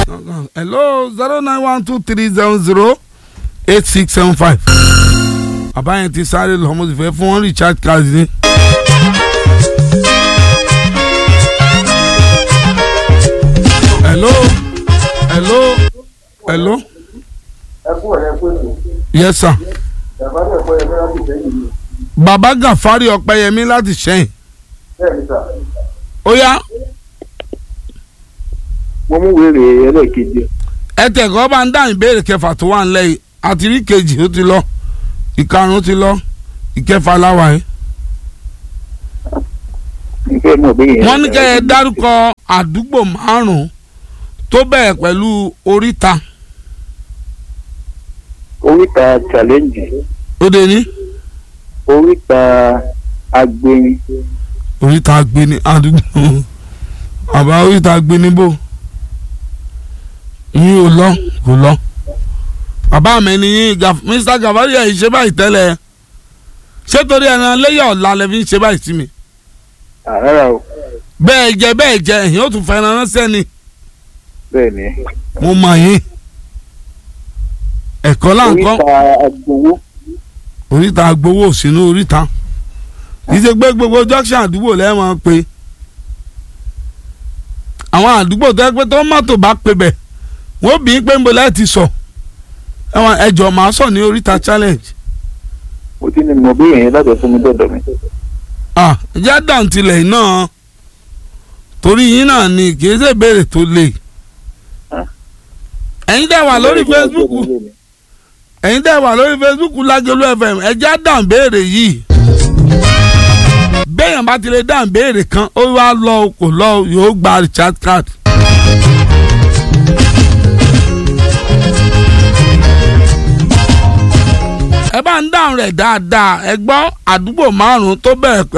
hello zero nine one two three seven zero eight six seven five. bàbá yẹn ti sáré lọ mo sì fẹ́ fún wọn recharge card ní. hello hello hello ẹ kú ọ̀rẹ́ pé kò yes sir. bàbá náà kọ́ ẹgbẹ́ láti sẹ́yìn mi bàbá gàfárì ọpẹ́yẹmí láti ṣẹ́yìn bẹ́ẹ̀ ni sà. ó yá mo mú wèrè ẹlẹ́ẹ̀kejì ẹ tẹ̀kọ́ bá ń dáhùn ìbéèrè kẹfà tó wà nílẹ̀ yìí àti rí kejì ó ti lọ ìkarùn-ún ti lọ ìkẹfà láwà yìí. ìfẹ́ mọ̀ bí yẹn. wọ́n ní kẹ́ ẹ dárúkọ àdúgbò márùn-ún tó bẹ̀rẹ̀ pẹ̀lú oríta oríta challenge ó dé ní. oríta agbẹyin oríta agbeni àdúgbò àbá oríta agbeni bò yín ò lọ kò lọ bàbá mi ni yín Gaf- Mr. Gafari ẹ̀ ṣe báyìí tẹ́lẹ̀ ṣé torí ẹran lẹ́yìn ọ̀la lẹ fi ń ṣe báyìí sí mi àrárá o bẹ́ẹ̀ jẹ bẹ́ẹ̀ jẹ ẹ̀yìn ó tún fẹ́ràn ránṣẹ́ ni bẹ́ẹ̀ ni mo mọ̀ yín ẹ̀kọ́ là ń kọ́ oríta agbowó oríta agbowó sínú oríta kì í ṣe pé gbogbo junction àdúgbò lẹ́wọ̀n pé àwọn àdúgbò tó yẹ pé tó mọ́tò bá pe bẹ̀ wọ́n bí i pé ń bo láti sọ ẹ̀wọ̀n ẹ̀jọ̀ máa sọ ní oríta challenge mo ti ní mọ̀ bí yẹn láti fún mi dọ̀dọ̀ mi. ah ẹ̀jẹ̀ dàǹtilẹ̀ náà torí yín náà ni kì í ṣe ìbéèrè tó le ẹ̀yin dẹ̀ wà lórí Facebook ẹ̀yin dẹ̀ wà lórí Facebook Lágẹ̀lú FM ẹ̀jẹ̀ dàn béèrè yìí béèyàn bá ti lè dàn béèrè kan ó wá lọ o, kò lọ o, yóò gba recharge card. ẹ bá ń dáhùn rẹ̀ dáadáa ẹ gbọ́ àdúgbò márùn-ún tó bẹ̀rẹ̀ pẹ̀lú